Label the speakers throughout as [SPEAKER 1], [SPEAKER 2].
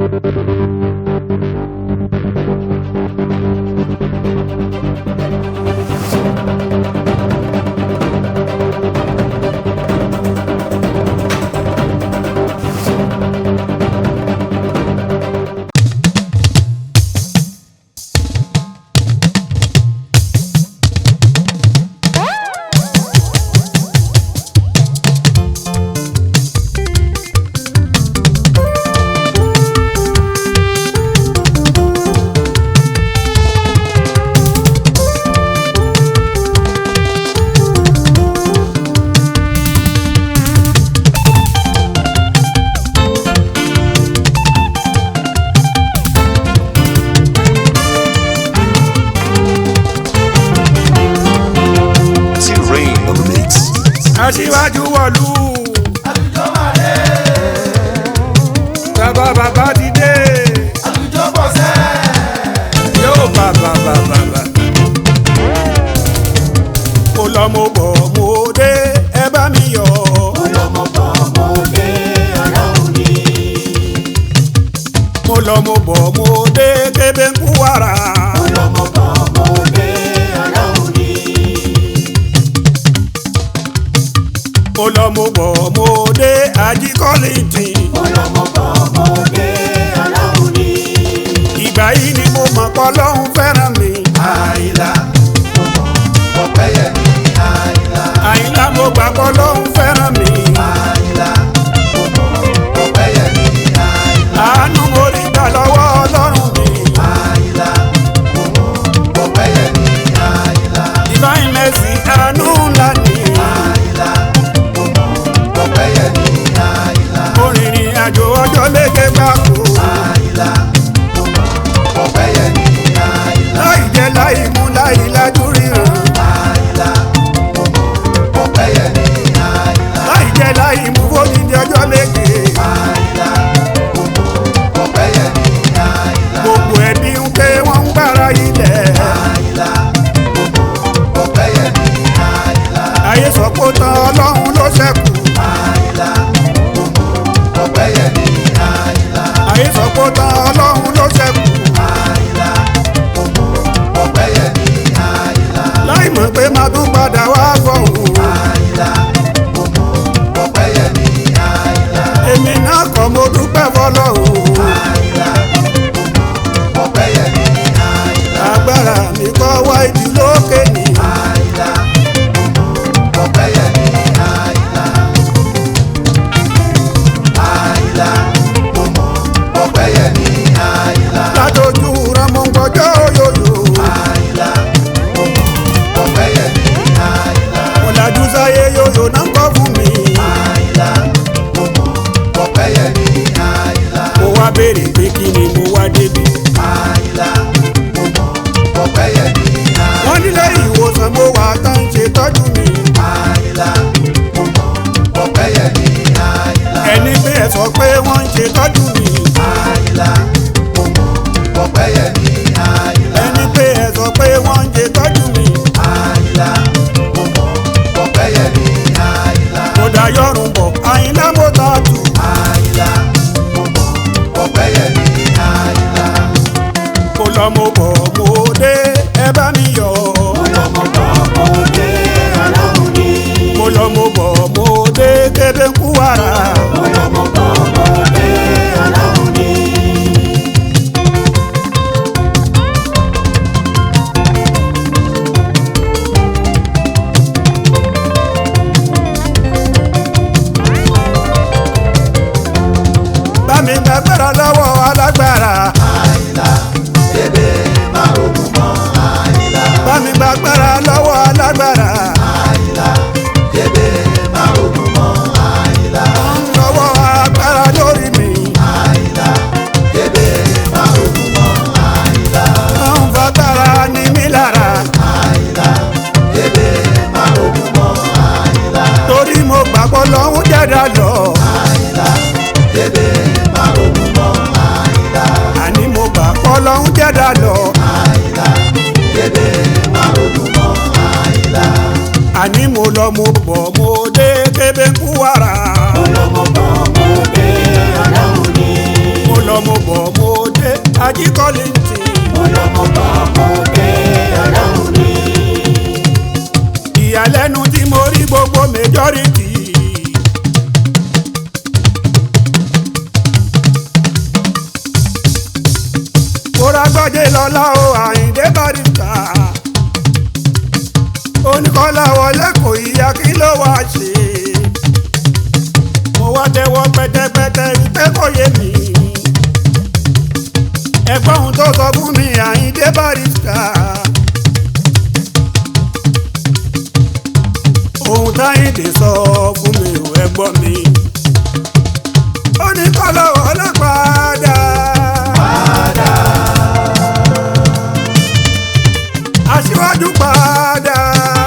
[SPEAKER 1] T-Rain on the mix.
[SPEAKER 2] aṣíwájú wọ̀lú.
[SPEAKER 3] àlùjọ máa dé
[SPEAKER 2] bàbá bàbá ti dé.
[SPEAKER 3] àlùjọ pọ̀ sẹ́
[SPEAKER 2] yóò bàbá bàbá bà. mo lọ mo bọ̀ mo dé ẹ bá mi yọ̀.
[SPEAKER 3] ọlọ́mọ bọ̀ mọ́ dé ọlọ́run ní
[SPEAKER 2] mo lọ mo bọ̀ mo dé kébé ń kú wàrà.
[SPEAKER 3] ọlọ́mọ bọ̀ mọ́ dé ọlọ́run ní
[SPEAKER 2] mo lọ mo bọ̀ mo dé ajíkọ́lìntì.
[SPEAKER 3] ọlọ́mọ bọ̀ mọ́ dé ọlọ́run ní.
[SPEAKER 2] ìgbà yìí ni mo mọ̀ pé Ọlọ́run fẹ́ràn mi.
[SPEAKER 3] àìlà ọ̀pẹ́yẹmí àìlà
[SPEAKER 2] àyìnlá mo gbà pé Ọlọ́run fẹ́ràn mi.
[SPEAKER 3] àìlà ọ̀pẹ́yẹmí àìlà
[SPEAKER 2] àánú mo rí gbà lọ́wọ́ Ọlọ́run mi.
[SPEAKER 3] àìlà ọ̀pẹ́yẹmí àìlà
[SPEAKER 2] divine mercy àánú ńlá ni.
[SPEAKER 3] àìlà ọ̀pẹ́yẹmí àìlà
[SPEAKER 2] orìnrìn àjò ọjọ́ léke gbàgbó.
[SPEAKER 3] àìlà ọ̀pẹ́yẹmí àìlà
[SPEAKER 2] láì jẹ́ láì mú láì lajú ríran.
[SPEAKER 3] àìlà ọ̀pẹ́yẹmí àìlà
[SPEAKER 2] láì jẹ́ láì mú fódìdí ọjọ́ léke.
[SPEAKER 3] àìlà ọ̀pẹ́yẹmí àìlà
[SPEAKER 2] gbogbo ẹbí ń pé wọ́n ń gbára ilẹ̀.
[SPEAKER 3] àìlà ọ̀pẹ́yẹmí àìlà
[SPEAKER 2] ayé sọ pé ó tán Ọlọ́run ló ṣẹ́kù.
[SPEAKER 3] àìlà ọ̀pẹ́yẹmí àìlà
[SPEAKER 2] ayé sọ pé ó tán Ọlọ́run ló ṣẹ́kù.
[SPEAKER 3] àìlà ọ̀pẹ́yẹmí àìlà
[SPEAKER 2] láì mọ̀ pé máa tún padà wá fọ̀hún.
[SPEAKER 3] àìlà ọ̀pẹ́yẹmí àìlà
[SPEAKER 2] èmi náà kọ́ mo dúpẹ́ fọlọ́hún.
[SPEAKER 3] àìlà ọ̀pẹ́yẹmí àìlà
[SPEAKER 2] agbára mi kọ́ wá ìdí lókè ní.
[SPEAKER 3] àìlà ọ̀pẹ́yẹmí àìlà àìlà ọ̀pẹ́yẹmí àìlà
[SPEAKER 2] látọjú ramọ gbọjọ yòyò.
[SPEAKER 3] àìlà ọ̀pẹ́yẹmí àìlà
[SPEAKER 2] mo lajú sáyé yòyò náà kọ́ fún mi.
[SPEAKER 3] àìlà ọ̀pẹ́yẹmí àìlà
[SPEAKER 2] mo wá béèrè pé kí ni mo wá débi.
[SPEAKER 3] àìlà ọ̀pẹ́yẹmí àìlà
[SPEAKER 2] wọ́n nílé ìwòsàn mo wà tá ń ṣe tọ́jú mi.
[SPEAKER 3] àìlà ọ̀pẹ́yẹmí àìlà
[SPEAKER 2] ẹni pé ẹ sọ pé wọ́n ń ṣe tọ́jú mi.
[SPEAKER 3] àìlà ọ̀pẹ́yẹmí àìlà
[SPEAKER 2] ẹni pé ẹ sọ pé wọ́n ń ṣe tọ́jú mi.
[SPEAKER 3] àìlà ọ̀pẹ́yẹmí àìlà
[SPEAKER 2] mo dá yọrùn bọ̀ àyìnlá mo ta tù.
[SPEAKER 3] àìlà ọ̀pẹ́yẹmí àìlà
[SPEAKER 2] mo lọ mo bọ̀ mo dé ẹ bá mi yọ̀.
[SPEAKER 3] ọlọ́mọ bọ̀ mọ́ dé ọlọ́run ní
[SPEAKER 2] mo lọ mo bọ̀ mo dé kébé ń kú wàrà.
[SPEAKER 3] ọlọ́mọ bọ̀ mọ́ dé ọlọ́run ní.
[SPEAKER 2] bá mi gbàgbára lọ́wọ́ alágbára.
[SPEAKER 3] àìlà bébè má rògùn mọ́ àìlà
[SPEAKER 2] bá mi gbàgbára lọ́wọ́ alágbára.
[SPEAKER 3] àìlà bébè má rògùn mọ́ àìlà
[SPEAKER 2] lọ́wọ́ agbára lórí mi.
[SPEAKER 3] àìlà bébè má rògùn mọ́ àìlà
[SPEAKER 2] wọ́n ń fagbára ní mí lára.
[SPEAKER 3] àìlà bébè má rògùn mọ́ àìlà
[SPEAKER 2] torí mo gbàgbọ́ lọ́hún jẹ́dá lọ.
[SPEAKER 3] àìlà bébè má rògùn mọ́ àìlà
[SPEAKER 2] àní mo gbàgbọ́ lọ́hún jẹ́dá lọ.
[SPEAKER 3] àìlà bébè má rògùn mọ́ àìlà
[SPEAKER 2] àní mo lọ mo bọ̀ mo dé kébé ń kú wàrà.
[SPEAKER 3] ọlọ́mọ bọ̀ mọ́ dé ọlọ́run ní
[SPEAKER 2] mo lọ mo bọ̀ mo dé ajíkọ́lé tì
[SPEAKER 3] Olómo bọ̀ mo dé ọlọ́run ni.
[SPEAKER 2] ìyàlẹ́nu tí mo rí gbogbo majority. kóra gbọ́dé lọ́lá o àyíndé barista. oníkọ́lá wọlé kò yíya kí ló wá ṣe. mo wá tẹ́wọ́ pẹ́tẹ́pẹ́tẹ́ wípé kò yé mi. ẹ̀gbọ́n ohun tó sọ fún mi àyíndé barista. ohun táyìndé sọ fún mi ò ẹ gbọ́ mi. ó ní kọ́lọ́ ọlọ́pàá aṣíwájú padà.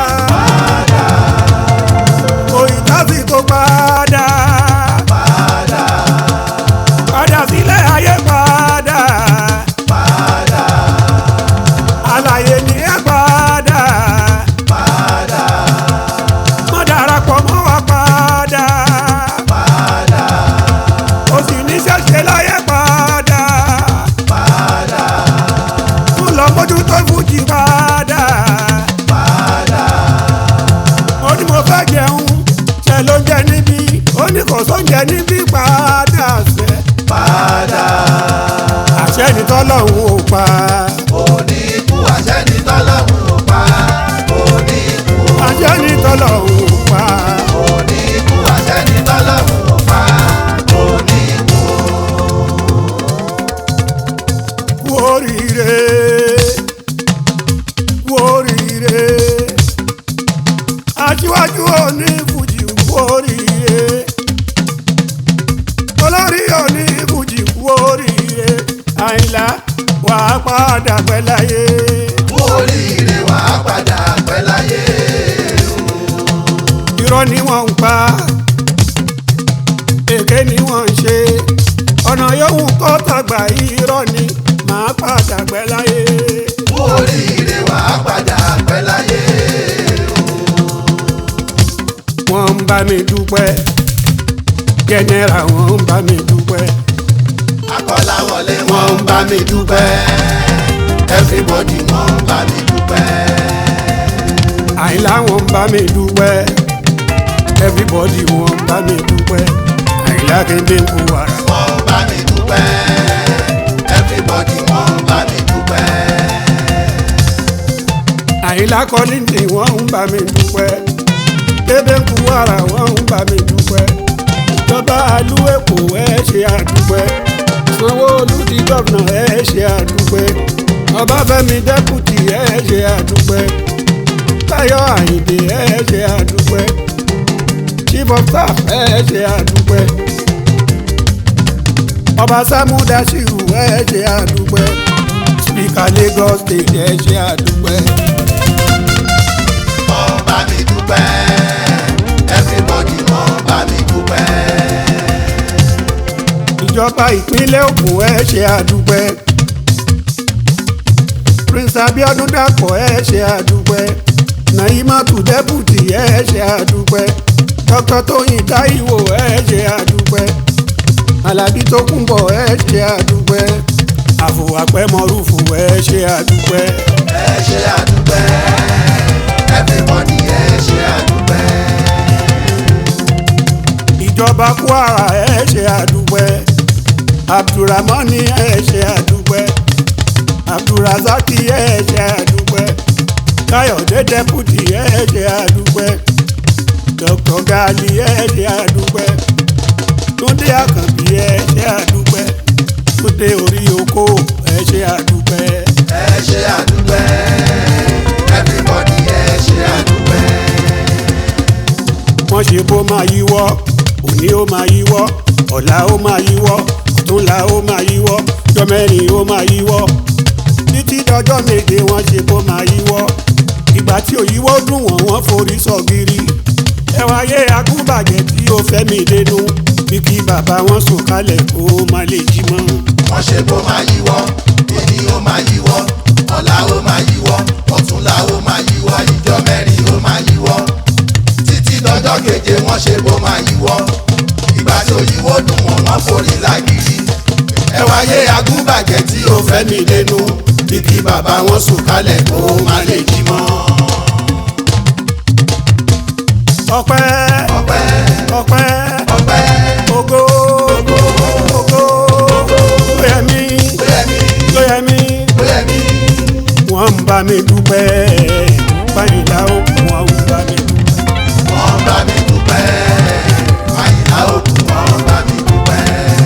[SPEAKER 2] òyìnbá tó padà. padà sílẹ̀ ayé padà. àlàyé ni ẹ padà. mọ́ darapọ̀ mọ́ wa padà. ó sì ní ṣẹ̀ṣẹ̀ láyé padà. tún lọ mójútó fújì padà. ó ní mo fẹ́ jẹun ṣe ló ń jẹ níbí ó ní kò sóúnjẹ níbí padà sẹ́. àṣẹ ni tọ́lọ́hún ò pa
[SPEAKER 3] Oníkú àṣẹ ní tọ́lọ́run ò pa. Oníkú
[SPEAKER 2] àṣẹ ni tọ́lọ́hún ò pa.
[SPEAKER 3] oníkú àṣẹ ní tọ́lọ́run ò pa. Oníkú
[SPEAKER 2] kú oríire kú oríire aṣíwájú òní fújì kú oríire olórí òní fújì kú oríire àyìnlá wàá padà pẹ́ láyé
[SPEAKER 3] kú oríire wà á padà pẹ́ láyé.
[SPEAKER 2] irọ́ ni wọ́n ń pa èké ni wọ́n ń ṣe ọ̀nà yòówù kó tàgbà irọ́ ni màá padà pẹ́ láyé.
[SPEAKER 3] kú oríire wà á padà pẹ́ láyé.
[SPEAKER 2] wọ́n ń bá mi dúpẹ́ jẹ́nẹ́ra wọ́n ń bá mi dúpẹ́
[SPEAKER 3] Akọ́láwọlé wọ́n ń bá mi dúpẹ́. Everybody wọ́n ń bá mi dúpẹ́.
[SPEAKER 2] àyìnlá wọ́n ń bá mi dúpẹ́ everybody wọ́n ń bá mi dúpẹ́ àyìnlá kéde ń kú wàrà.
[SPEAKER 3] wọ́n ń bá mi dúpẹ́. Everybody wọ́n ń bá mi dúpẹ́.
[SPEAKER 2] àyìnlá kọ́lìntì wọ́n ń bá mi dúpẹ́ kéde ń kú wàrà wọ́n ń bá mi dúpẹ́ ìjọba àlú èkó ẹ ṣe àdúpẹ́ sanwó-olú di gọ́vnà ẹ ṣe àdúpẹ́ ọbáfẹ́mi dẹ́kùtì ẹ ṣe àdúpẹ́ táyọ̀ àyìndé ẹ ṣe àdúpẹ́ chief of staff ẹ ṣe àdúpẹ́ ọba sámú dasiru ẹ ṣe àdúpẹ́ speaker lagos state ẹ ṣe àdúpẹ́.
[SPEAKER 3] wọ́n ń bá mi dúpẹ́. Everybody wọ́n ń bá mi dúpẹ́.
[SPEAKER 2] ìjọba ìpínlẹ̀ Ògùn ẹ ṣe àdúpẹ́ prince abiodun dàpọ̀ ẹ ṣe àdúpẹ́ naimatu deputy ẹ ṣe àdúpẹ́ dr tóyìn táíwò ẹ ṣe àdúpẹ́ alábí tó kúnbọ̀ ẹ ṣe àdúpẹ́ àfòwàpẹ́ mọ́rùfù ẹ ṣe àdúpẹ́
[SPEAKER 3] ẹ ṣe àdúpẹ́. Everybody ẹ ṣe àdúpẹ́.
[SPEAKER 2] ìjọba kwara ẹ ṣe àdúpẹ́ abdulrahmani ẹ ṣe àdúpẹ́ abdulrazaki ẹ ṣe àdúpẹ́ káyọ̀dé dẹ́pútì ẹ ṣe àdúpẹ́ dr gali ẹ ṣe àdúpẹ́ túndé àkànbí ẹ ṣe àdúpẹ́ túndé orí oko ẹ ṣe àdúpẹ́
[SPEAKER 3] ẹ ṣe àdúpẹ́. Everybody ẹ ṣe àdúpẹ́.
[SPEAKER 2] wọ́n ṣe bó máa yíwọ́ òní ó máa yíwọ́ ọ̀la ó máa yíwọ́ ọ̀túnla ó máa yíwọ́ jọmẹ́rin ó máa yíwọ́ títí dọjọ́ méje wọ́n ṣe bó máa yíwọ́ ìgbà tí òyìnbó dùn wọ́n wọ́n forí sọ̀gìrì ẹ wáyé agúnbàjẹ́ tí ó fẹ́ mi dénú bí kí bàbá wọn sùn kalẹ̀ kó má lè jí mọ́.
[SPEAKER 3] wọ́n ṣe bó máa yíwọ́ èyí ó máa yíwọ́ ọ̀la ó máa yíwọ́ ọ̀túnla ó máa yíwọ́ ìjọ mẹ́rin ó máa yíwọ́ títí dọjọ́ keje wọ́n ṣe bó máa yíwọ́ ìgbà tí òyìnbó dùn wọ́n wọ́n forí lágìrì ẹ wáyé agúnbàjẹ́ tí ó fẹ́ mi lẹ́nu bí kí bàbá wọn sùn kálẹ̀ kó má lè jí mọ́.
[SPEAKER 2] ọpẹ́
[SPEAKER 3] ọpẹ́
[SPEAKER 2] ọpẹ́
[SPEAKER 3] ọpẹ́
[SPEAKER 2] ògo ògo lóyẹmí
[SPEAKER 3] bóyẹ̀mí
[SPEAKER 2] lóyẹmí
[SPEAKER 3] bóyẹ̀mí
[SPEAKER 2] wọ́n ń bá mi dúpẹ́ báyìí ó wọ́n ń bá mi dúpẹ́.
[SPEAKER 3] wọ́n bá mi dúpẹ́ àyìnlá òkú wọ́n bá mi dúpẹ́.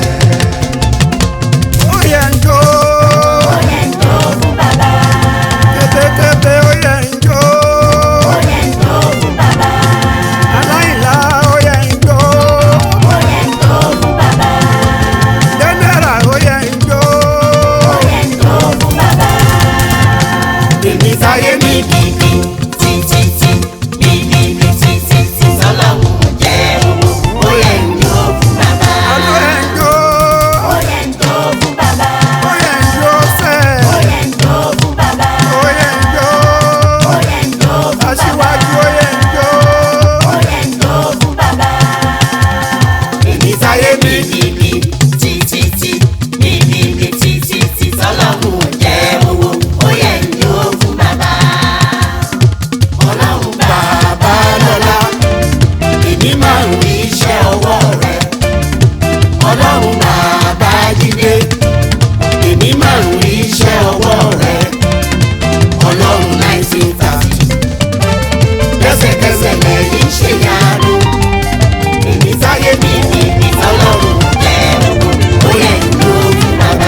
[SPEAKER 2] ó yẹ ń jó
[SPEAKER 4] Oyè ń jó fún bàbá.
[SPEAKER 2] kétékété ó yẹ ń jó
[SPEAKER 4] Oyè ń jó fún bàbá.
[SPEAKER 2] aláìlá ó yẹ ń jó
[SPEAKER 4] Oyè ń jó fún bàbá.
[SPEAKER 2] jẹ́nẹ́rà ó yẹ ń jó
[SPEAKER 4] Oyè ń jó fún bàbá.
[SPEAKER 2] èmi táyé mi
[SPEAKER 4] Mi mi mi tí tí tí mi mi mi tí tí tí sọ́lọ́hún jẹ́ owó. Oyè ń jó fún bàbá.
[SPEAKER 2] ó yẹ ń jó
[SPEAKER 4] Oyè ń jó fún bàbá.
[SPEAKER 2] ó yẹ ń jó sẹ́
[SPEAKER 4] Oyè ń jó fún bàbá.
[SPEAKER 2] ó yẹ ń jó
[SPEAKER 4] Oyè ń jó fún bàbá.
[SPEAKER 2] aṣíwájú ó yẹ ń jó
[SPEAKER 4] Oyè ń jó fún bàbá. Èmi táyé mi mi mi tí tí tí mi mi mi tí tí tí sọ́lọ́hún jẹ́ owó. Oyè ń jó fún bàbá. Ọlọ́run bàbá lọ́lá. Èmi máa ń rí iṣẹ́ ọwọ́ rẹ̀. Ọlọ́run bàbá jíde. Èmi máa ń rí iṣẹ́ ọwọ́ rẹ̀. Ọlọ́run nineteen thirty lẹ́sẹ̀kẹsẹ̀ lẹ́yìn ṣe yanu. Èmi sáyé mi ní ní tọ́lọ́run jẹ́ owó, ó yẹ ìlú fún bàbá.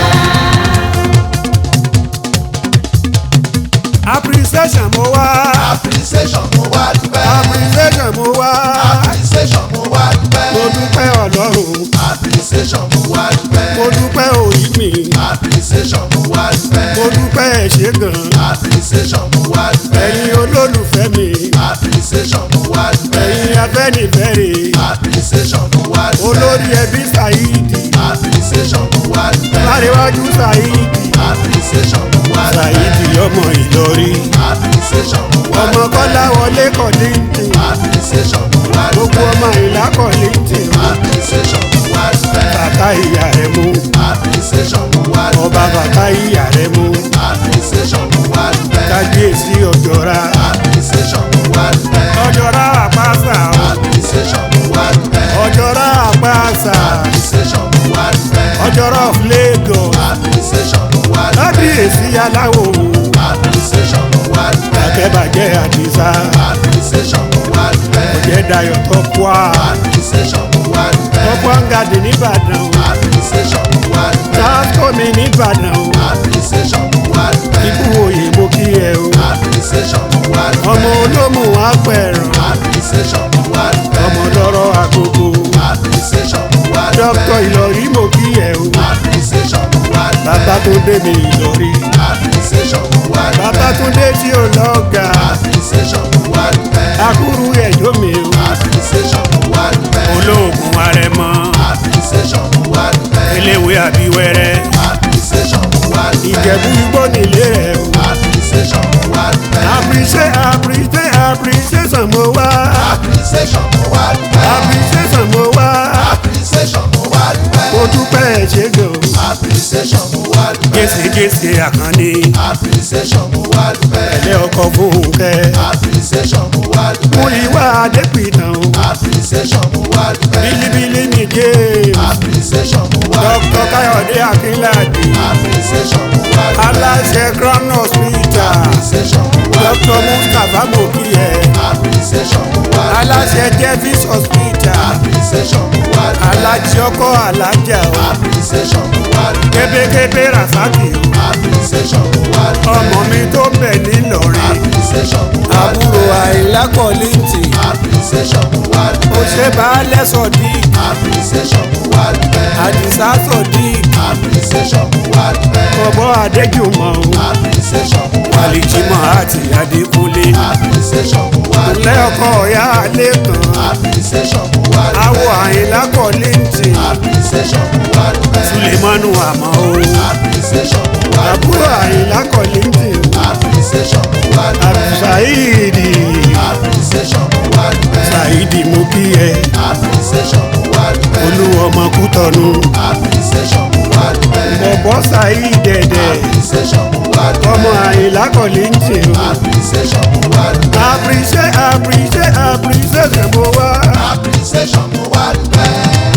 [SPEAKER 2] appreciation mo wá
[SPEAKER 3] appreciation mo wá dúpẹ́.
[SPEAKER 2] appreciation mo wá
[SPEAKER 3] appreciation mo wá dúpẹ́.
[SPEAKER 2] mo dúpẹ́ ọlọ́run
[SPEAKER 3] appreciation mo wá dúpẹ́.
[SPEAKER 2] mo dúpẹ́ òyì mi
[SPEAKER 3] appreciation mo wá dúpẹ́.
[SPEAKER 2] mo dúpẹ́ ẹ̀ṣẹ̀ gan
[SPEAKER 3] appreciation mo wá dúpẹ́.
[SPEAKER 2] ẹ̀yin olólùfẹ́ mi
[SPEAKER 3] appreciation mo wá dúpẹ́.
[SPEAKER 2] ẹ̀yin afẹ́nifẹ́re
[SPEAKER 3] appreciation mo wá dúpẹ́.
[SPEAKER 2] olórí ẹbí Saidi
[SPEAKER 3] appreciation mo wá dúpẹ́.
[SPEAKER 2] láríwájú Saidi
[SPEAKER 3] appreciation mo wá dúpẹ́.
[SPEAKER 2] Saidi ọmọ Ìlọrí
[SPEAKER 3] appreciation mo wá
[SPEAKER 2] ọmọ
[SPEAKER 3] dúpẹ́.
[SPEAKER 2] Kọ́lá wọlé kọ́lẹ́ǹtì
[SPEAKER 3] appreciation mo wá
[SPEAKER 2] gbogbo
[SPEAKER 3] dúpẹ́.
[SPEAKER 2] ọmọ ìlà kọ́lẹ́ǹtì
[SPEAKER 3] appreciation mo wá dúpẹ́.
[SPEAKER 2] bàtà ìyá rẹ̀ mú
[SPEAKER 3] appreciation mo wá
[SPEAKER 2] ọba
[SPEAKER 3] dúpẹ́.
[SPEAKER 2] bàtà ìyá rẹ̀ mú
[SPEAKER 3] appreciation mo wá dúpẹ́.
[SPEAKER 2] kábíyèsí ọjọ́ra
[SPEAKER 3] appreciation mo wá dúpẹ́.
[SPEAKER 2] ọjọ́ra àpáṣà
[SPEAKER 3] appreciation mo wá dúpẹ́.
[SPEAKER 2] ọjọ́ra àpáṣà
[SPEAKER 3] appreciation mo wá dúpẹ́.
[SPEAKER 2] ọjọ́ra of Lagos
[SPEAKER 3] appreciation mo wá dúpẹ́.
[SPEAKER 2] kábíyèsí aláwo
[SPEAKER 3] appreciation mo wá dúpẹ́.
[SPEAKER 2] akẹ́bàjẹ́ àdìsá
[SPEAKER 3] appreciation mo wá dúpẹ́.
[SPEAKER 2] ọ̀jẹ̀ dayọ̀ tọ́kùá
[SPEAKER 3] appreciation mo wá dúpẹ́.
[SPEAKER 2] tọ́kùá ń gàdì nìbàdàn
[SPEAKER 3] appreciation mo wá dúpẹ́.
[SPEAKER 2] sáàtọ́mi nìbàdàn
[SPEAKER 3] appreciation mo wá dúpẹ́.
[SPEAKER 2] ikú òye mo kí ẹ o
[SPEAKER 3] appreciation mo wá dúpẹ́.
[SPEAKER 2] ọmọ olómù apẹ̀rọ̀
[SPEAKER 3] appreciation mo wá dúpẹ́.
[SPEAKER 2] ọmọ lọ́rọ̀ àgógó
[SPEAKER 3] appreciation mo wá
[SPEAKER 2] dókítà
[SPEAKER 3] dúpẹ́.
[SPEAKER 2] Ìlọrí mo kí ẹ o
[SPEAKER 3] appreciation mo wá dúpẹ́.
[SPEAKER 2] bàbá tó dé mi Ìlọrí
[SPEAKER 3] appreciation mo wá dúpẹ́.
[SPEAKER 2] bàbá tó dé tí ò lọ́gà
[SPEAKER 3] appreciation mo wá dúpẹ́.
[SPEAKER 2] akúrú ẹ̀jọ́ mi o
[SPEAKER 3] appreciation mo wá dúpẹ́.
[SPEAKER 2] olóògùn arẹmọ
[SPEAKER 3] appreciation mo wá dúpẹ́.
[SPEAKER 2] eléwé àbíwẹ́rẹ́
[SPEAKER 3] appreciation mo wá dúpẹ́.
[SPEAKER 2] ìjẹ̀bú igbó nílé rẹ̀ o
[SPEAKER 3] appreciation mo wá dúpẹ́.
[SPEAKER 2] appreciate appreciate appreciation mo wá
[SPEAKER 3] appreciation mo wá dúpẹ́.
[SPEAKER 2] appreciation mo wá
[SPEAKER 3] appreciation mo wá dúpẹ́.
[SPEAKER 2] mo dúpẹ́ ẹ̀ṣẹ̀ gan o
[SPEAKER 3] appreciation mo wá dúpẹ́.
[SPEAKER 2] gèsègèsè àkànní
[SPEAKER 3] appreciation mo wá dúpẹ́.
[SPEAKER 2] ẹ̀lẹ́ ọkọ̀ fúnkẹ́
[SPEAKER 3] appreciation mo wá
[SPEAKER 2] mú
[SPEAKER 3] dúpẹ́.
[SPEAKER 2] ìwà adépìtàn o
[SPEAKER 3] appreciation mo wá dúpẹ́.
[SPEAKER 2] bílíbílí mi dé
[SPEAKER 3] appreciation mo wá
[SPEAKER 2] dókítà
[SPEAKER 3] dúpẹ́.
[SPEAKER 2] káyọ̀dé akínládé
[SPEAKER 3] appreciation mo wá dúpẹ́.
[SPEAKER 2] aláṣẹ crown hospital
[SPEAKER 3] appreciation mo wá
[SPEAKER 2] dókítà
[SPEAKER 3] dúpẹ́.
[SPEAKER 2] mustapha mokiye
[SPEAKER 3] appreciation mo wá dúpẹ́.
[SPEAKER 2] aláṣẹ davis hospital
[SPEAKER 3] appreciation mo wá dúpẹ́.
[SPEAKER 2] alájẹ ọkọ alájà o
[SPEAKER 3] appreciation mo wá dúpẹ́.
[SPEAKER 2] kébékébé rasaki o
[SPEAKER 3] appreciation mo wá dúpẹ́.
[SPEAKER 2] ọmọ mi tó bẹ̀ nílọrin
[SPEAKER 3] appreciation mo wá
[SPEAKER 2] àbúrò
[SPEAKER 3] dúpẹ́.
[SPEAKER 2] àìlákọ̀ọ́lìntì
[SPEAKER 3] appreciation mo wá
[SPEAKER 2] ó
[SPEAKER 3] dúpẹ́.
[SPEAKER 2] ṣe baálẹ̀ sọ̀dí
[SPEAKER 3] appreciation mo wá dúpẹ́.
[SPEAKER 2] àdìsá sọ̀dí
[SPEAKER 3] appreciation mo wá dúpẹ́.
[SPEAKER 2] ọ̀bọ̀ adéjùmọ̀ o
[SPEAKER 3] appreciation mo wá
[SPEAKER 2] àlìjímọ̀
[SPEAKER 3] dúpẹ́.
[SPEAKER 2] àti adékúnlé
[SPEAKER 3] appreciation mo wá
[SPEAKER 2] ilé
[SPEAKER 3] dúpẹ́.
[SPEAKER 2] ọkọ̀ ọ̀yá lẹ́kàn
[SPEAKER 3] appreciation mo wá dúpẹ́.
[SPEAKER 2] àwọ̀ àìlákọ̀ọ́lìntì
[SPEAKER 3] appreciation mo wá dúpẹ́.
[SPEAKER 2] sulemanu àmọ́ o
[SPEAKER 3] appreciation mo wá
[SPEAKER 2] àbúrò
[SPEAKER 3] dúpẹ́.
[SPEAKER 2] àìlákọ̀ọ́lìntì o
[SPEAKER 3] appreciation mo wá dúpẹ́.
[SPEAKER 2] àbùsáìdì
[SPEAKER 3] appreciation mo wá dúpẹ́.
[SPEAKER 2] ṣàìdì mú kí ẹ
[SPEAKER 3] appreciation mo wá dúpẹ́.
[SPEAKER 2] olú ọmọ kútọ́nu
[SPEAKER 3] appreciation mo wá wá dúpẹ́.
[SPEAKER 2] bọ̀bọ̀ sàyí dẹ̀dẹ̀
[SPEAKER 3] appreciation mo wá dúpẹ́.
[SPEAKER 2] ọmọ àyìnlá kọ̀lé ń tè o.
[SPEAKER 3] appreciation mo wá dúpẹ́.
[SPEAKER 2] àpèsè àpèsè àpèsè ṣèbó wá.
[SPEAKER 3] appreciation mo wá dúpẹ́.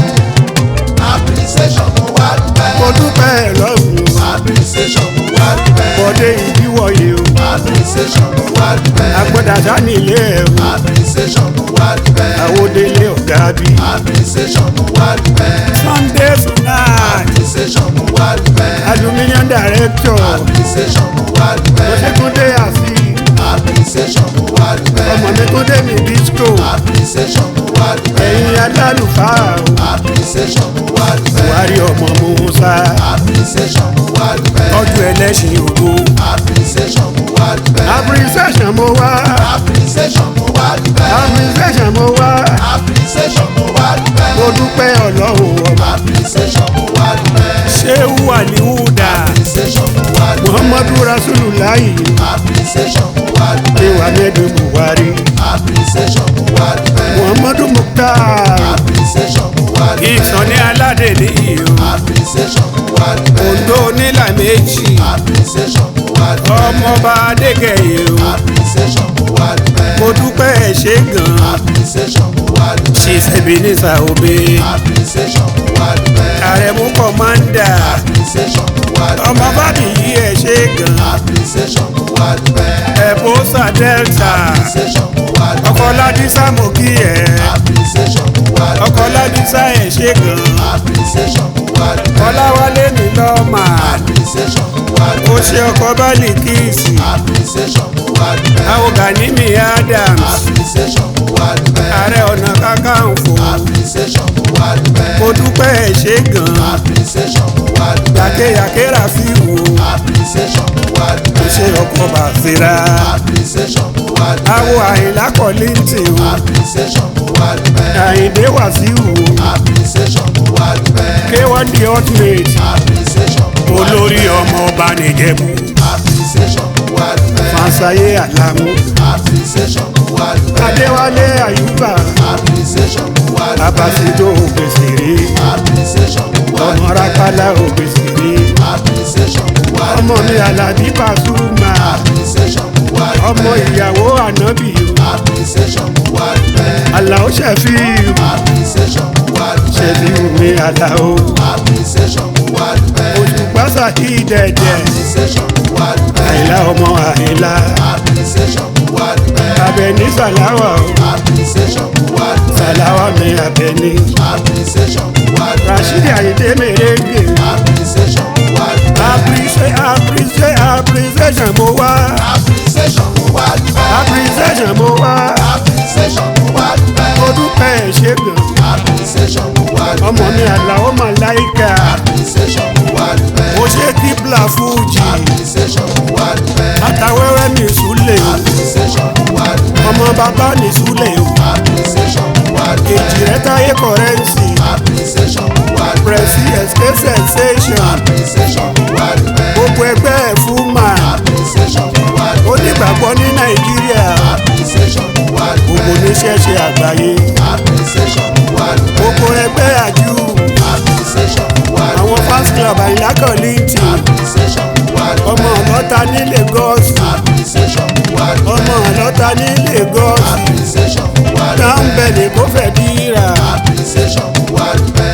[SPEAKER 3] appreciation mo wá dúpẹ́.
[SPEAKER 2] mo dúpẹ́ lọ́rùn o.
[SPEAKER 3] appreciation mo wá dúpẹ́.
[SPEAKER 2] bọ̀dé ìdíwọ̀ye o.
[SPEAKER 3] appreciation mo wá dúpẹ́.
[SPEAKER 2] agbọ́dàdá nílé ẹ̀ o.
[SPEAKER 3] appreciation mo wá dúpẹ́.
[SPEAKER 2] àwòdélé ọ̀gá bí.
[SPEAKER 3] appreciation mo wá dúpẹ́.
[SPEAKER 2] sunday sunday
[SPEAKER 3] appreciation mo wá dúpẹ́.
[SPEAKER 2] aluminium director
[SPEAKER 3] appreciation mo wá dúpẹ́.
[SPEAKER 2] òṣèkúndé àfi
[SPEAKER 3] appreciation mo wá dúpẹ́.
[SPEAKER 2] ọmọ mi kúndé mi disco
[SPEAKER 3] appreciation mo wá dúpẹ́.
[SPEAKER 2] ẹ̀yin alálùfáà o.
[SPEAKER 3] appreciation mo wá dúpẹ́.
[SPEAKER 2] buhari ọmọ musa
[SPEAKER 3] appreciation mo wá dúpẹ́.
[SPEAKER 2] tọ́jú ẹlẹ́sìn ògo
[SPEAKER 3] appreciation mo wá dúpẹ́.
[SPEAKER 2] appreciation mo wá
[SPEAKER 3] appreciation mo wá dúpẹ́.
[SPEAKER 2] appreciation mo wá
[SPEAKER 3] appreciation mo wá dúpẹ́.
[SPEAKER 2] mo dúpẹ́ ọlọ́run ọba
[SPEAKER 3] appreciation mo wá dúpẹ́.
[SPEAKER 2] ṣéwù àlìhùdà
[SPEAKER 3] appreciation mo wá dúpẹ́.
[SPEAKER 2] muhammadu rasululayi
[SPEAKER 3] appreciation mo wá dúpẹ́.
[SPEAKER 2] ewa mẹ́dọ̀ buhari
[SPEAKER 3] appreciation mo wá dúpẹ́.
[SPEAKER 2] muhammadu mukhtar
[SPEAKER 3] appreciation mo wá dúpẹ́.
[SPEAKER 2] ìsọ̀ní aládé nìyí o
[SPEAKER 3] appreciation mo wá dúpẹ́.
[SPEAKER 2] ondo nílà méjì
[SPEAKER 3] appreciation mo wá dúpẹ́.
[SPEAKER 2] ọmọọba adégẹyẹ o
[SPEAKER 3] appreciation mo wá dúpẹ́.
[SPEAKER 2] mo dúpẹ́ ẹ̀ ṣe gan
[SPEAKER 3] appreciation mo wá dúpẹ́.
[SPEAKER 2] chief ebenezer obe
[SPEAKER 3] appreciation mo wá dúpẹ́.
[SPEAKER 2] àrẹ̀mú kọ́mándà
[SPEAKER 3] appreciation mo wá dúpẹ́.
[SPEAKER 2] ọmọ bábí yìí ẹ̀ ṣe gan
[SPEAKER 3] appreciation mo wá dúpẹ́.
[SPEAKER 2] ẹ̀bùsà delta
[SPEAKER 3] appreciation mo wá dúpẹ́.
[SPEAKER 2] ọkọ̀ ládísà mo kí ẹ̀
[SPEAKER 3] appreciation mo wá dúpẹ́.
[SPEAKER 2] ọkọ̀ ládísà ẹ̀ ṣe gan
[SPEAKER 3] appreciation mo wá dúpẹ́.
[SPEAKER 2] ọláwálé mi lọ́ọ̀mà
[SPEAKER 3] appreciation mo wá
[SPEAKER 2] ó
[SPEAKER 3] dúpẹ́.
[SPEAKER 2] ṣe ọkọ̀ bálì kíìsì
[SPEAKER 3] appreciation mo wá dúpẹ́.
[SPEAKER 2] àwògàní mi adams
[SPEAKER 3] appreciation mo wá dúpẹ́.
[SPEAKER 2] ààrẹ ọ̀nà kakanfò
[SPEAKER 3] appreciation mo wá dúpẹ́.
[SPEAKER 2] mo dúpẹ́ ẹ̀ ṣe gan
[SPEAKER 3] appreciation mo wá dúpẹ́.
[SPEAKER 2] yàkéyàkéra fi wò
[SPEAKER 3] appreciation mo wá
[SPEAKER 2] ó
[SPEAKER 3] dúpẹ́.
[SPEAKER 2] ṣe ọkọ̀ bàfẹ́ra
[SPEAKER 3] appreciation mo wá dúpẹ́.
[SPEAKER 2] àwọ̀ àyìnlá kọ́lìntì o
[SPEAKER 3] appreciation mo wá dúpẹ́.
[SPEAKER 2] àyìndé wàsíù o
[SPEAKER 3] appreciation mo wá dúpẹ́.
[SPEAKER 2] k1 the ultimate
[SPEAKER 3] appreciation mo wá dúpẹ́.
[SPEAKER 2] olórí ọmọ ọba nìjẹ̀bú
[SPEAKER 3] appreciation mo wá dúpẹ́.
[SPEAKER 2] fàṣàyé àlámú
[SPEAKER 3] appreciation mo wá dúpẹ́.
[SPEAKER 2] adéwálé àyùbá
[SPEAKER 3] appreciation mo wá dúpẹ́.
[SPEAKER 2] abasido ògbèsèré
[SPEAKER 3] appreciation mo wá
[SPEAKER 2] ọmọ
[SPEAKER 3] dúpẹ́.
[SPEAKER 2] rákàlà ògbèsèré
[SPEAKER 3] appreciation mo wá
[SPEAKER 2] ọmọ mi
[SPEAKER 3] dúpẹ́.
[SPEAKER 2] àlàbí pàṣùmà
[SPEAKER 3] appreciation mo wá dúpẹ́.
[SPEAKER 2] ọmọ ìyàwó ànábì o
[SPEAKER 3] appreciation mo wá dúpẹ́.
[SPEAKER 2] àlàó ṣẹfíù
[SPEAKER 3] appreciation mo wá dúpẹ́.
[SPEAKER 2] ṣẹfíù mi àlàó
[SPEAKER 3] appreciation mo wá dúpẹ́.
[SPEAKER 2] òṣùpásà ìdẹ̀dẹ̀
[SPEAKER 3] appreciation mo wá dúpẹ́.
[SPEAKER 2] àìlá ọmọ àìlá
[SPEAKER 3] appreciation mo wá dúpẹ́.
[SPEAKER 2] abẹni sàláwà o
[SPEAKER 3] appreciation mo wá dúpẹ́.
[SPEAKER 2] sàláwà mi abẹni
[SPEAKER 3] appreciation mo wá dúpẹ́.
[SPEAKER 2] rashidi ayinde mèrèǹgè
[SPEAKER 3] appreciation mo wá dúpẹ́.
[SPEAKER 2] appreciate appreciate appreciation mo wá
[SPEAKER 3] appreciation mo wá dúpẹ́.
[SPEAKER 2] appreciation mo wá
[SPEAKER 3] appreciation mo wá dúpẹ́.
[SPEAKER 2] mo dúpẹ́ ẹ̀ ṣe gan
[SPEAKER 3] appreciation mo wá dúpẹ́.
[SPEAKER 2] ọmọ mi àlàó màláìka
[SPEAKER 3] appreciation mo wá dúpẹ́.
[SPEAKER 2] mo ṣe kíbla fújì
[SPEAKER 3] appreciation mo wá dúpẹ́.
[SPEAKER 2] àtàwẹ́wẹ́ mi súlẹ̀ o
[SPEAKER 3] appreciation mo wá dúpẹ́.
[SPEAKER 2] ọmọ bàbá mi súlẹ̀ o
[SPEAKER 3] appreciation mo wá dúpẹ́.
[SPEAKER 2] èjì rẹ táyé kọrẹ́ǹsì
[SPEAKER 3] appreciation mo wá dúpẹ́.
[SPEAKER 2] pẹ̀sì escape sensation
[SPEAKER 3] appreciation mo wá dúpẹ́.
[SPEAKER 2] gbogbo ẹgbẹ́ ẹ̀ fún mà
[SPEAKER 3] appreciation mo wá
[SPEAKER 2] ó
[SPEAKER 3] dúpẹ́.
[SPEAKER 2] nígbàgbọ́ ní nàìjíríà
[SPEAKER 3] appreciation mo wá
[SPEAKER 2] gbogbo
[SPEAKER 3] dúpẹ́.
[SPEAKER 2] oníṣẹ́ṣe àgbáyé
[SPEAKER 3] appreciation mo wá dúpẹ́.
[SPEAKER 2] gbogbo ẹgbẹ́ àjú
[SPEAKER 3] appreciation mo wá dúpẹ́.
[SPEAKER 2] àwọn fans club àyìnlá kọ́lìntì
[SPEAKER 3] appreciation mo wá dúpẹ́.
[SPEAKER 2] ọmọ ọlọ́ta ní Lagos
[SPEAKER 3] appreciation mo wá dúpẹ́.
[SPEAKER 2] ọmọ ọlọ́ta ní Lagos
[SPEAKER 3] appreciation mo wá dúpẹ́.
[SPEAKER 2] dáńbẹ̀lì kó fẹ́ dìrà
[SPEAKER 3] appreciation mo wá dúpẹ́.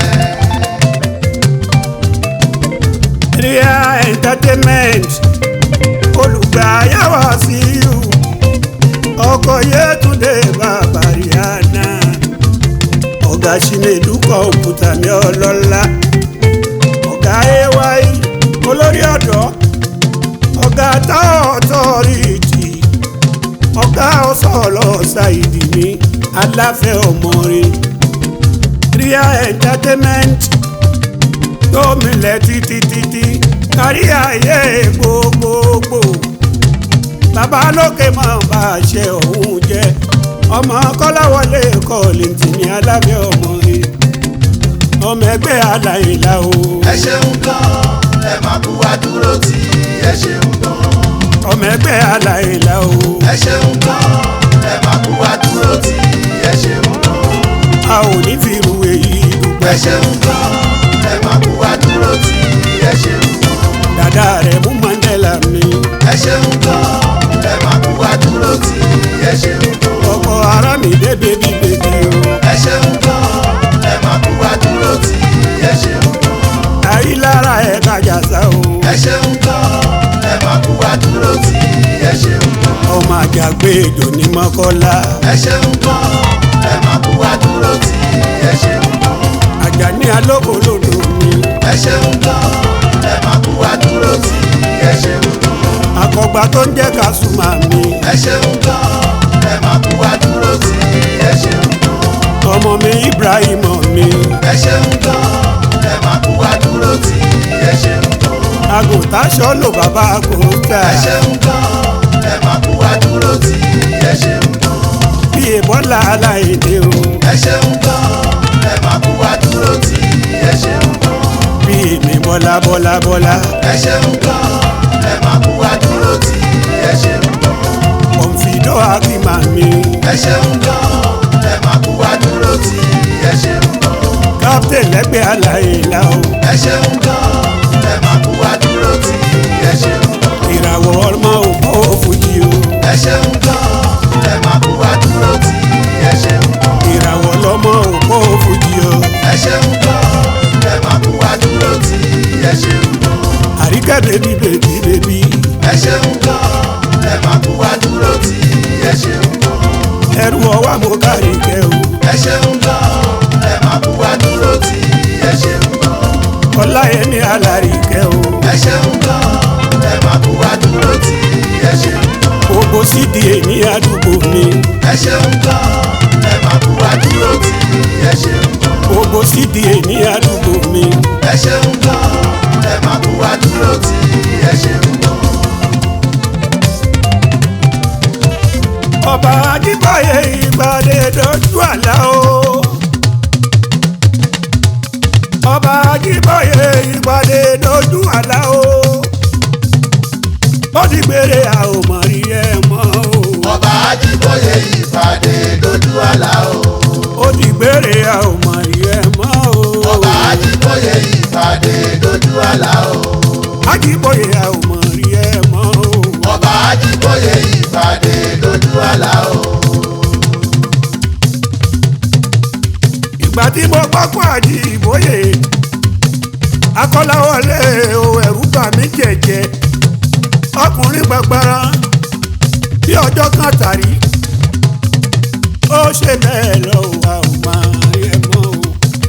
[SPEAKER 2] ria entertainment olùgbàyàwó sí i ọkọ yẹtúndé bàbá rihanna ọ̀gá sinedu kọ̀ǹpútà ní ọlọ́lá ọ̀gá ay olórí ọ̀dọ́ ọ̀gá táwọn ọ̀tọ́rìtì ọ̀gá ọ̀sọ̀ọ̀lọ́ ṣàìdì ní aláfẹ́ ọmọrin ria entertainment tó milẹ̀ títí títí kárí ayé gbogbogbò bàbá lókè máa bá a ṣe òun jẹ ọmọ kọ́láwọlé kọ́lìntì ní aláfẹ́ ọmọrin ọmọ ẹgbẹ́ aláìlá o
[SPEAKER 3] ẹ ṣeun gan ẹ máa kú wá dúró tí ẹ ṣeun gan
[SPEAKER 2] ọmọ ẹgbẹ́ aláìlá o
[SPEAKER 3] ẹ ṣeun gan ẹ máa kú wá dúró tí ẹ ṣeun gan
[SPEAKER 2] a ò ní fi irú èyí dùgbẹ́
[SPEAKER 3] ẹ ṣeun gan ẹ máa kú wá dúró tí
[SPEAKER 2] bọ̀dá rẹ̀ mú mandela mi.
[SPEAKER 3] ẹ ṣeun gan ẹ máa kú wá dúró tì ẹ ṣeun gan
[SPEAKER 2] ọkọ ara mi dé bébí bèbí o.
[SPEAKER 3] ẹ ṣeun gan ẹ máa kú wá dúró tì ẹ ṣeun gan
[SPEAKER 2] àyílára ẹ̀ kájà sá o.
[SPEAKER 3] ẹ ṣeun gan ẹ máa kú wá dúró tì ẹ ṣeun gan
[SPEAKER 2] ọmọ àjàgbé èjò ní mọ́kọ́lá.
[SPEAKER 3] ẹ ṣeun gan ẹ máa kú wá dúró tì ẹ ṣeun gan
[SPEAKER 2] àjàní alókolódò mi.
[SPEAKER 3] ẹ ṣeun gan ẹ máa kú wá dúró tì ẹ ṣeun gan
[SPEAKER 2] àkọ́gbà tó ń jẹ́ kásùmá mi.
[SPEAKER 3] ẹ ṣeun gan ẹ máa kú wá dúró tì ẹ ṣeun gan
[SPEAKER 2] ọmọ mi ibrahim mi.
[SPEAKER 3] ẹ ṣeun gan ẹ máa kú wá dúró tì ẹ ṣeun gan
[SPEAKER 2] àgùntàn sọ́lò bàbá àgùntà.
[SPEAKER 3] ẹ ṣeun gan ẹ máa kú wá dúró tì ẹ ṣeun gan
[SPEAKER 2] bí ìbọ́lá aláìdè o.
[SPEAKER 3] ẹ ṣeun gan ẹ máa kú wá dúró tì ẹ ṣeun gan
[SPEAKER 2] bí èmi bọ́lá bọ́lá bọ́lá.
[SPEAKER 3] ẹ ṣeun gan ẹ máa kú wá dúró tì ẹ ṣeun gan
[SPEAKER 2] kọ̀ǹfìdọ́ akíma mi.
[SPEAKER 3] ẹ ṣeun gan ẹ máa kú wá dúró tì ẹ ṣeun gan
[SPEAKER 2] kápítẹ̀ lẹ́gbẹ̀ẹ́ aláìlá o.
[SPEAKER 3] ẹ ṣeun gan ẹ máa kú wá dúró tì ẹ ṣeun gan
[SPEAKER 2] ìràwọ̀ ọmọ òpó fújì o.
[SPEAKER 3] ẹ ṣeun gan ẹ máa kú wá dúró tì ẹ ṣeun gan
[SPEAKER 2] ìràwọ̀ lọmọ òpó fújì o.
[SPEAKER 3] ẹ ṣeun gan ẹ máa kú wá dúró tì ẹ ṣeun gan
[SPEAKER 2] àríkẹ́ bèbí bèbí bèbí.
[SPEAKER 3] ẹ ṣeun gan ẹ máa kú wá dúró tì ẹ ṣeun gan
[SPEAKER 2] ẹrù ọwọ́ mo kárí kẹ́ o.
[SPEAKER 3] ẹ ṣeun gan ẹ máa kú wá dúró tì ẹ ṣeun gan
[SPEAKER 2] ọláyẹmí alárìkẹ́ o.
[SPEAKER 3] ẹ ṣeun gan ẹ máa kú wá dúró tì ẹ ṣeun gan
[SPEAKER 2] gbogbo sídìí èní àdúgbò mi.
[SPEAKER 3] ẹ ṣeun gan ẹ máa kú wá dúró tì ẹ ṣeun gan
[SPEAKER 2] gbogbo sídìí èní àdúgbò mi.
[SPEAKER 3] ẹ ṣeun gan ẹ máa kú wá dúró tì ẹ ṣeun gan.
[SPEAKER 2] ọba ajíbáyé ìgbàdé dojú àlá o. ọba ajíbáyé ìgbàdé dojú àlá o. ó ti gbére a ò mọ̀ rí ẹ mọ́ o.
[SPEAKER 3] ọba ajíbóyè ìpàdé dojú àlá o.
[SPEAKER 2] ó ti gbére a ò mọ̀ rí ẹ mọ́ o.
[SPEAKER 3] ọba ajíbóyè ìpàdé dojú àlá o.
[SPEAKER 2] ajíbáyé a ò mọ̀ rí ẹ mọ́ o.
[SPEAKER 3] ọba ajíbóyè ìpàdé dojú àlá o.
[SPEAKER 2] ìgbà tí mo pápá àjíbóyè akọ́láwọlé o ẹ̀rú bà mí jẹ̀jẹ̀ ọkùnrin gbàgbára bí ọjọ́ kan tàrí ó ṣe bẹ́ẹ̀ lọ wà ó máa yẹ mọ́ o.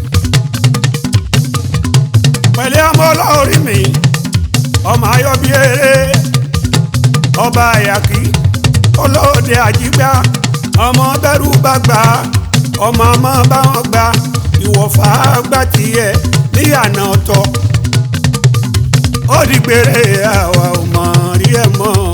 [SPEAKER 2] pẹ̀lẹ́ ọmọ ọlọ́ọ̀rí mi ọmọ ayọ̀ bí eré ọba àyàkí olóde àjígbá ọmọ bẹ́rù bá gbà á ọmọ ọmọ bá wọn gbà ìwọ̀fà gbà tiẹ̀ níyànà ọ̀tọ̀ ó di gbére àwa ò mọ̀ rí ẹ̀ mọ́ o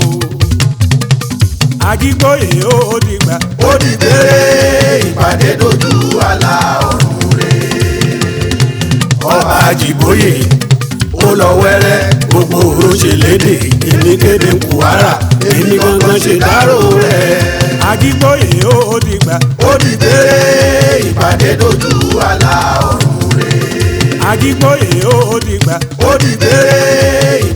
[SPEAKER 2] àjígbóyè ó dìgbà
[SPEAKER 3] ó di gbére ìpàdé dojú àlá ọ̀run rẹ̀.
[SPEAKER 2] ọba àjígbóyè ó lọ wẹ́rẹ́ gbogbo òru ṣe léde èmi kéde ń kùwárà èmi gangan ṣe dárò rẹ̀ àjígbóyè ó dìgbà
[SPEAKER 3] ó di gbére ìpàdé dojú àlá ọ̀run rẹ̀.
[SPEAKER 2] àjígbóyè ó dìgbà
[SPEAKER 3] ó di gbére